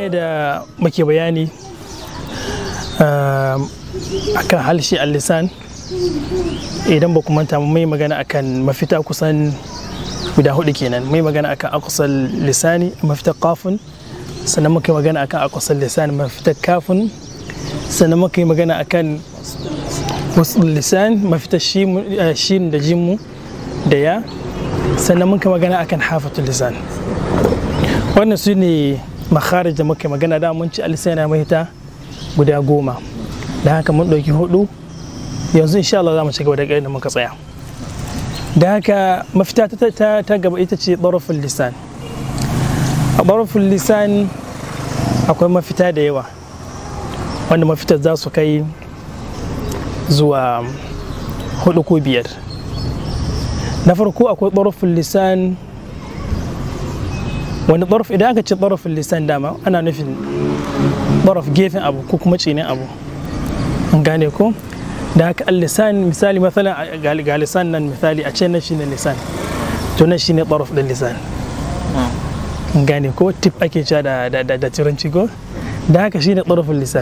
da muke bayani akan halshi al-lisan idan ba ku manta mai magana akan mafita kusan guda hudu kenan mai magana akan akusal lisani mafita kafin sannan muka yi magana akan akusal lisani mafita kafin sannan muka yi magana akan wasu lisan mafita shin da jimu da ya sannan muka magana akan hafatul lisan wannan su ne makharij da muka magana da mun ci alisana mahita guda goma da haka mun ɗauki hudu yanzu insha Allah za mu ci gaba da da muka tsaya da haka mafita ta gaba ita ce ɗarafin lisan a ɗarafin lisan akwai mafita da yawa wanda mafitar za su kai zuwa hudu ko biyar na farko akwai ɗarafin lisan wani ɗaraf idan aka ce ɗarafin lisan dama ana nufin ɗaraf gefen abu ko kuma cinin abu an gane ko da haka al-lisan misali matsalan ga lisan nan misali a ce nan shine lisan to nan shine ɗaraf ɗin lisan an gane ko tip ake cewa da da turanci ko da haka shine ɗarafin lisan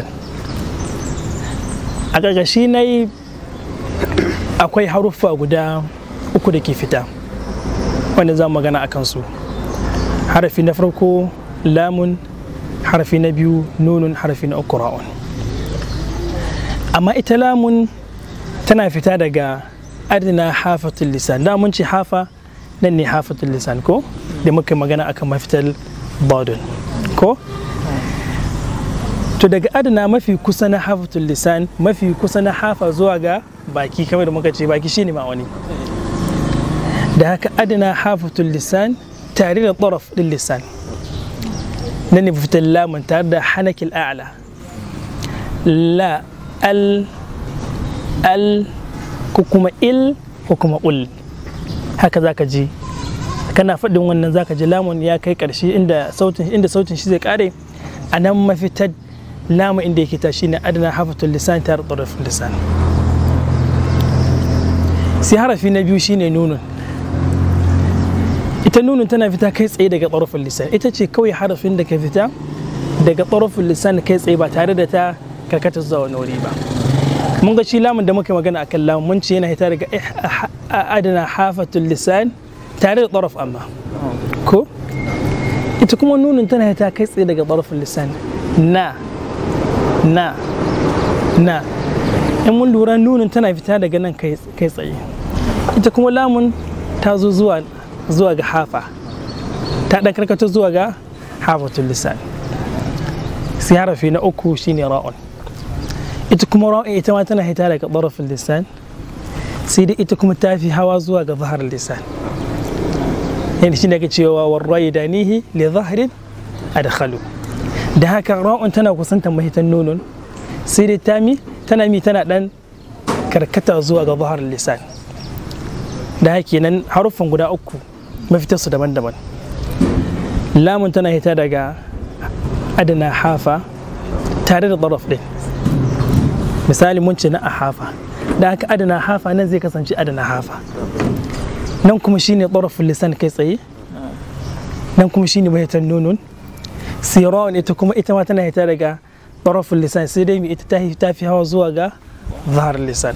a ƙarƙashi na yi akwai haruffa guda uku da ke fita wanda za mu magana a kansu harafi na farko lamun harafi na biyu nunun harafi na uku ra'un amma ita lamun tana fita daga adina hafatul lisan da mun ce hafa nan ne hafatul lisan ko da muka magana akan mafitar badun ko to daga adana mafi kusa na hafatul lisan mafi kusa na hafa zuwa ga baki kamar da muka ce baki shine ma'auni da haka adana hafatul lisan tare da tsaraf din lisan na ne fitar lamun tare da hanakil a'la la al al ko kuma il ko kuma ul haka zaka ji kana faɗin wannan zaka ji lamun ya kai ƙarshe inda sautin inda sautin shi zai kare a nan mafitar lamu inda yake ta shine adana hafatul lisan tare da tsaraf lisan sai harafi na biyu shine nunun ita nunun tana fita kai tsaye daga tsarafin lisan ita ce kawai harafin da ka fita daga tsarafin lisan kai tsaye ba tare da ta karkata zuwa wani wuri ba mun ga shi lamun da muka magana akan lamun mun ce yana hita daga adana hafatul lisan tare da tsaraf amma ko ita kuma nunun tana hita kai tsaye daga tsarafin lisan na na na in mun lura nunun tana fita daga nan kai tsaye ita kuma lamun ta zo zuwa zuwa ga hafa ta ɗan karkata zuwa ga hafatul lisan sai harafi na uku shine ra'un ita kuma ra'un ita ma tana hita daga ɗarafin lisan sai dai ita kuma ta fi hawa zuwa ga zahar lisan yadda shi daga cewa warrai da nihi li zaharin adkhalu da haka ra'un tana kusantar mahitan nunun sai dai tami tana mi tana ɗan karkata zuwa ga zahar lisan da haka nan haruffan guda uku mafitarsu daban-daban lamun tana hita daga adana hafa tare da ɗaraf ɗin misali mun ce na a hafa da haka adana hafa nan zai kasance adana hafa nan kuma shine ɗarafin lisan kai tsaye nan kuma shine mahitar nunun sirawan ita kuma ita ma tana hita daga ɗarafin lisan sai dai ita ta fi hawa zuwa ga zahar lisan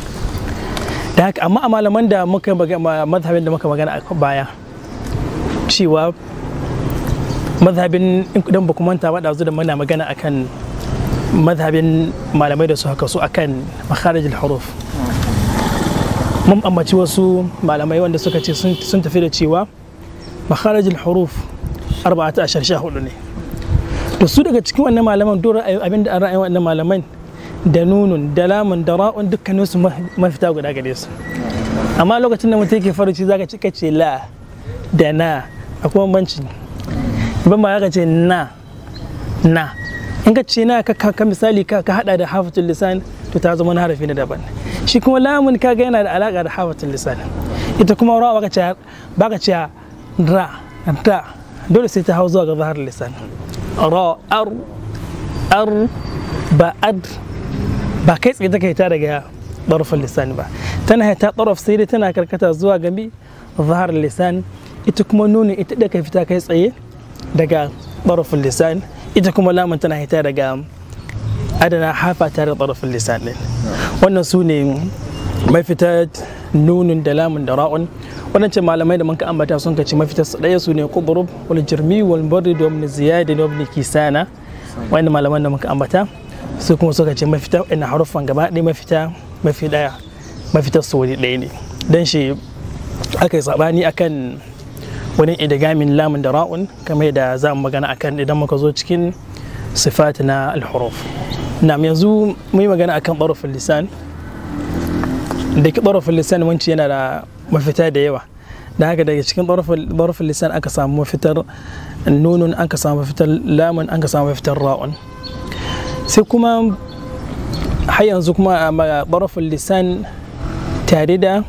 da haka amma a malaman da muka mazhabin da muka magana a baya cewa mazhabin idan ba manta ba da da muna magana akan mazhabin malamai da su haka su akan makharijul huruf mun ambaci wasu malamai wanda suka ce sun tafi da cewa makharijul huruf arba'ata ashar sha hudu ne to su daga cikin wannan malaman dora abin da an ra'ayin wannan malaman da nunun da lamun da ra'un dukkanin su mafita guda gare su amma lokacin da mutum yake faruci zaka ci kace la da na akwai bambanci ban ma ka ce na na in ka ce na ka ka misali ka ka hada da hafatul lisan to ta zama harafi na daban shi kuma lamun kaga yana da alaka da hafatul lisan ita kuma ra baka ce baka ce ra ra dole sai ta hau zuwa ga zahar lisan ra ar ar ba ad ba kai tsaye take ta daga ɗarfin lisan ba tana ta ɗarf sai dai tana karkata zuwa gami zahar lisan ita kuma nuni ita da ka fita kai tsaye daga ɗarafin lisan ita kuma lamun tana hita daga adana hafa tare da ɗarafin lisan ɗin wannan su ne mafita nunun da lamun da ra'un waɗancan malamai da muka ambata sun kaci mafita su ɗaya su ne kuburub wal jirmi wal barri da wani ziyada da wani kisana wani malaman da muka ambata su kuma suka ce mafita ina haruffan gaba ɗaya mafita mafi ɗaya mafitar su wuri ɗaya ne don shi aka yi sabani akan wani idigamin lamun da ra'un kamar da za mu magana akan idan muka zo cikin sifat na alhuruf na yanzu mu yi magana akan ɓarufin lisan da ki ɓarufin lisan wanci yana da mafita da yawa da haka daga cikin ɓarufin lisan aka samu mafitar nunun aka samu mafitar lamun aka samu mafitar ra'un sai kuma har yanzu kuma a ɓarufin lisan tare da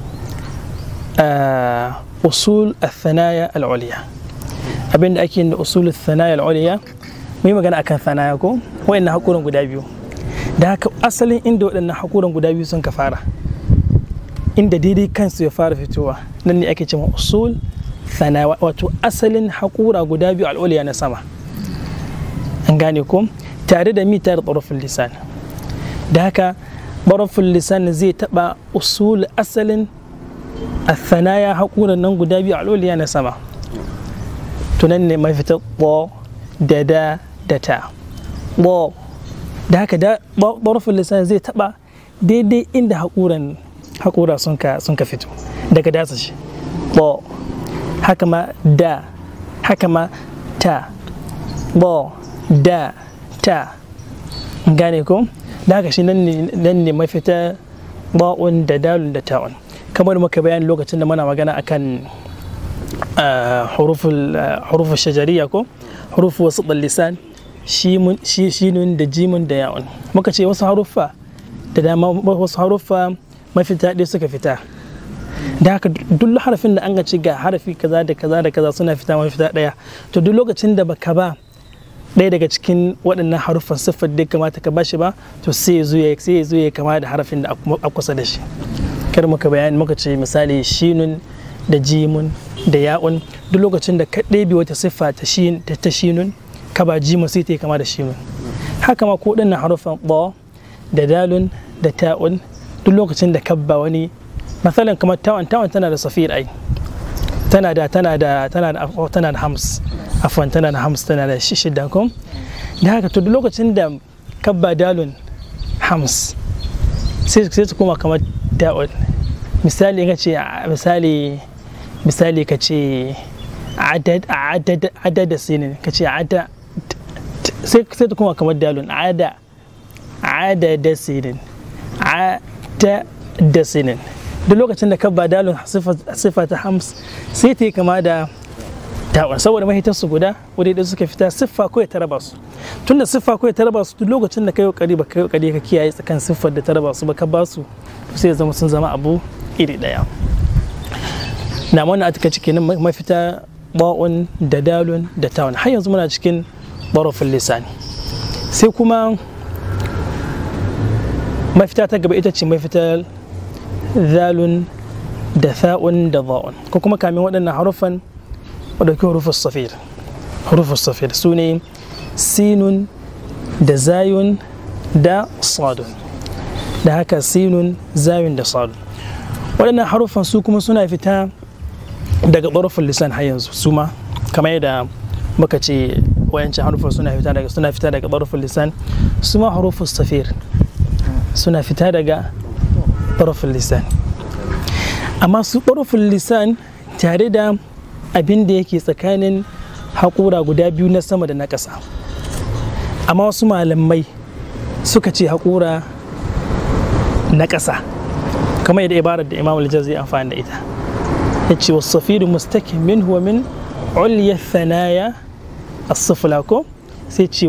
usul al-thanaya al-uliya abinda ake da usul al-thanaya al-uliya mu yi magana akan thanaya ko wayannan hakuran guda biyu da haka asalin inda waɗannan hakuran guda biyu sun ka fara inda daidai kansu ya fara fitowa nan ne ake cewa usul thanaya wato asalin hakura guda biyu al-uliya na sama an gane ko tare da mi tare da tsarafin lisan da haka barafin lisan zai taba usul asalin athanaya haƙuran nan guda biyu al'uliya na sama tunan ne mafita ɓo da da da ta ɓo da haka da barafin lisan zai taba daidai inda haƙuran haƙura sun ka fito daga dasa shi ɓo haka ma da haka ma ta ɓo da ta gane ko da haka shi nan ne mafita ba'un da dalun da ta'un kamar muka bayani lokacin da muna magana akan hurufun shajariya ko hurufu wasu lisan shinun da jimun da yawon muka ce wasu haruffa da dama wasu haruffa mafita ɗaya suka fita da haka duk harafin da an ga ci ga harafi kaza da kaza da kaza suna fita mafita ɗaya to duk lokacin da baka ba ɗaya daga cikin waɗannan haruffan siffar da kamata ka bashi ba to sai ya zo ya kama da harafin da a kusa da shi kar muka bayani muka ce misali shinun da jimun da ya'un duk lokacin da ka ɗebe wata siffa ta shinun ka ba jimun sai ta yi kama da shinun haka ma ko ɗannan haruffan ɓo da dalun da ta'un duk lokacin da ka ba wani misalin kamar ta'un ta'un tana da safir ai tana da tana da tana da tana da hams afwan tana da hams tana da shida ko da haka to duk lokacin da ka ba dalun hams sai sai su koma kamar ta'un misali ka ce misali misali ka ce adad adad adad sinin ka ce ada sai sai ta koma kamar dalun ada ada da sinin ada da sinin duk lokacin da ka ba dalun sifa ta hams sai ta yi kama da ta'un saboda mahitar su guda wadda da suka fita siffa ko ya taraba su tunda siffa ko ya taraba su duk lokacin da kai kokari ba kai kokari ka kiyaye tsakan siffar da taraba su ba ka ba su sai ya zama sun zama abu iri daya na wannan atika cikin mafita ba'un da dalun da ta'un har yanzu muna cikin barofin lisani sai kuma mafita ta gaba ita ce mafita zalun da tha'un da za'un ko kuma kamin waɗannan haruffan wadauki hurufus safir hurufus safir su ne sinun da zayun da sadun da haka sinun zayun da sadun waɗannan haruffan su kuma suna fita daga ɓarufin lisan har yanzu su ma kamar yadda muka ce wayancin haruffan suna fita daga suna fita daga ɓarufin lisan su ma hurufus safir suna fita daga ɓarufin lisan amma su ɓarufin lisan tare da abin da yake tsakanin haƙura guda biyu na sama da na ƙasa amma wasu malamai suka ce haƙura na ƙasa kamar yadda ibarar da imam al zai amfani da ita ya ce wasu safiru mustakin min huwa min ulya thanaya as-sufla ko sai ce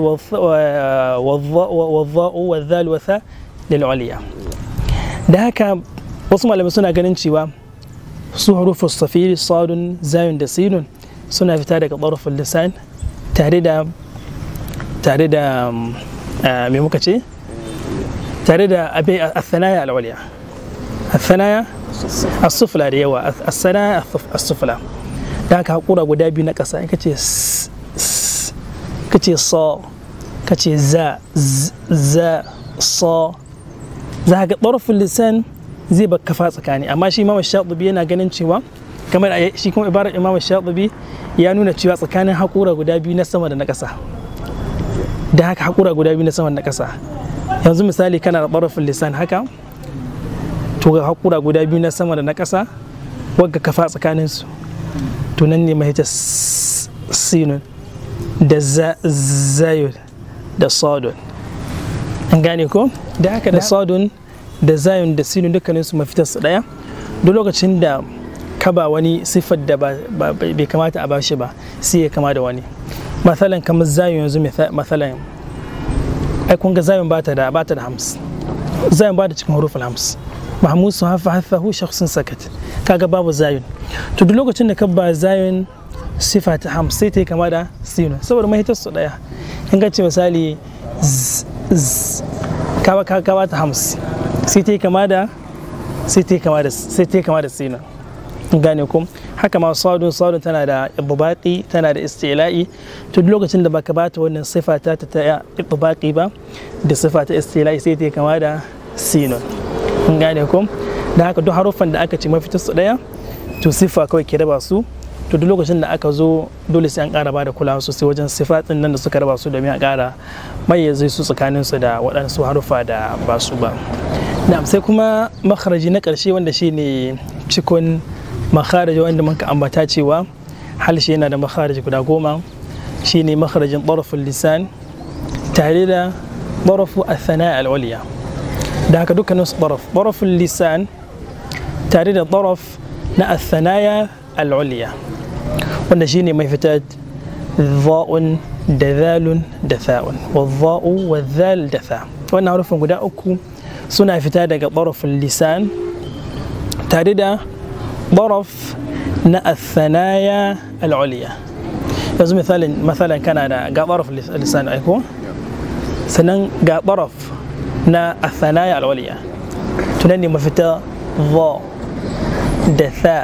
wazza'u wa dhal wa tha lil ulya da haka wasu malamai suna ganin cewa su hurufin safiri sadun zayun da sinun suna fita daga ɓarfin lisan tare da tare da me muka ce tare da abai athanaya alwaliya athanaya as-sufla da yawa athanaya as-sufla da haka hakura guda biyu na ƙasa in ka ce ka ce sa ka ce za za sa za ga ɗarfin lisan zai ba kafa tsakani amma shi imam shaɗubi yana ganin cewa kamar shi kuma ibarar imam shaɗubi ya nuna cewa tsakanin haƙura guda biyu na sama da na ƙasa da haka haƙura guda biyu na sama da na ƙasa yanzu misali kana da ɗarfin lisan haka to ga haƙura guda biyu na sama da na ƙasa wagga kafa tsakaninsu to nan ne mahita sinun da zayun da sodon an gane ko da haka da sodon da zayun da sinun dukkaninsu mafitar su daya duk lokacin da ka ba wani siffar da bai kamata a bashi ba sai ya kama da wani matsalan kamar zayun yanzu matsalan ai kun ga zayun ba ta da ba ta da hams zayun ba da cikin hurufin hams mahmud su hafa hafa hu shakhsin sakat kaga babu zayun to duk lokacin da ka ba zayun sifa ta hams sai ta yi kama da sinun saboda mahitar su daya in ka ce misali ka ba ta hams sai ta yi kama da sai ta yi kama da sai ta yi kama da sinun gane ku haka ma sadun sadun tana da ibubaqi tana da istila'i to duk lokacin da baka bata wannan sifa ta ta ibubaqi ba da sifa ta istila'i sai ta yi kama da sinun gane ku da haka duk haruffan da aka ce mafitar su daya to sifa kawai ke raba su to duk lokacin da aka zo dole sai an ƙara ba da kulawa sosai wajen sifatin nan da suka raba su domin a ƙara mayyaze su tsakanin su da waɗansu haruffa da ba su ba na'am sai kuma makharaji na ƙarshe wanda shine cikon makharaji wanda muka ambata cewa halshe yana da makharaji guda goma shine makharajin ɗarafin lisan tare da ɗarafu athana al-uliya da haka dukkanin su ɗaraf ɗarafin lisan tare da ɗaraf na athanaya al-uliya wanda shine mai fitar za'un da zalun da tha'un wa za'u wa zal da tha wannan harufin guda uku suna fita daga ɗarafin lisan tare da ɗaraf na athanaya al-uliya yanzu misalin misalin kana da ga ɗaraf lisan aiko sannan ga ɗaraf na athanaya al-uliya tunan ne mafita za da tha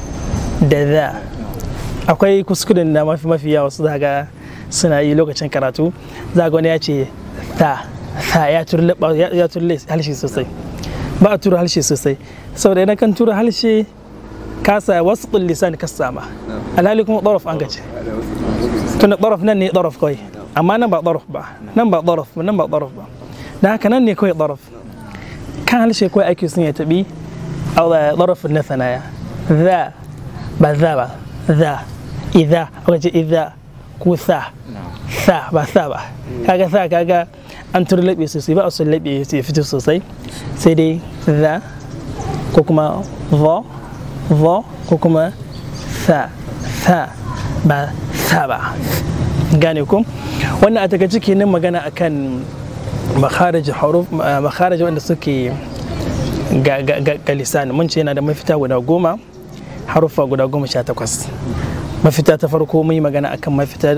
da za akwai kuskuren da mafi mafi yawa su zaga suna yi lokacin karatu za wani ya ce tha tha ya turle halshe sosai ba a tura halshe sosai saboda idan kan tura halshe kasa wasu lisan ka sama alhali kuma ɗaraf an gace tunda ɗaraf nan ne ɗaraf kawai amma nan ba ɗaraf ba nan ba ɗaraf nan ba ɗaraf ba da haka nan ne kawai ɗaraf kan halshe kawai ake sun ya taɓi ɗarafin na sanaya za ba za ba za idza aka ce idza ko sa sa ba sa ba kaga sa kaga an turi laɓe sosai ba a son laɓe ya fito sosai sai dai za ko kuma va va ko kuma sa sa ba sa ba gane ku wannan a takaice kenan magana akan makharij huruf makharij wanda suke ga ga lisani mun ce yana da mafita guda goma haruffa guda goma sha takwas mafita ta farko mun yi magana akan mafita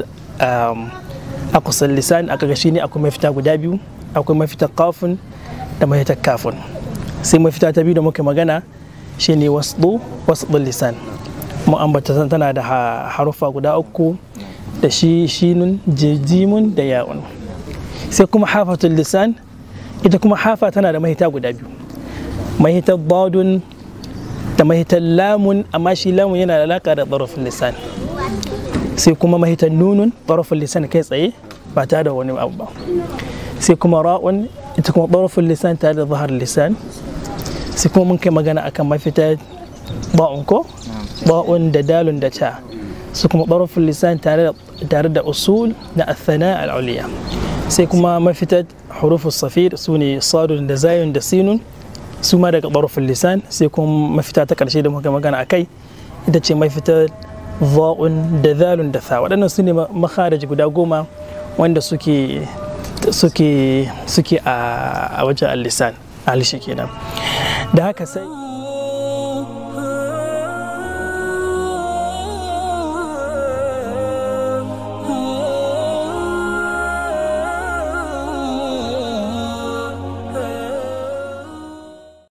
a kusan lisan aka ga shine akwai mafita guda biyu akwai mafita kafin da mafita kafin sai mafita ta biyu da muka magana shine wasdu wasdul lisan mu ambata tana da haruffa guda uku da shi shinun jijimun da ya'un sai kuma hafatul lisan ita kuma hafa tana da mahita guda biyu mahitar dadun da mahitar lamun amma shi lamun yana da alaka da tsarafin lisan sai kuma mahitar nunun tsarafin lisan kai tsaye ba tare da wani abu ba sai kuma ra'un ita kuma tsarafin lisan tare da zahar lisan sai kuma mun kai magana akan mafitar ba'un ko ba'un da dalun da ta su kuma tsarafin lisan tare da usul na athana al'uliya sai kuma mafitar hurufus safir su ne sadun da zayun da sinun su ma daga ɓarufin lisan sai kuma mafita ta ƙarshe da muka magana a kai ita ce mafita va'un da zalun da sa waɗannan su ne makharaj guda goma wanda suke suke suke a wajen al-lisan al kenan da haka sai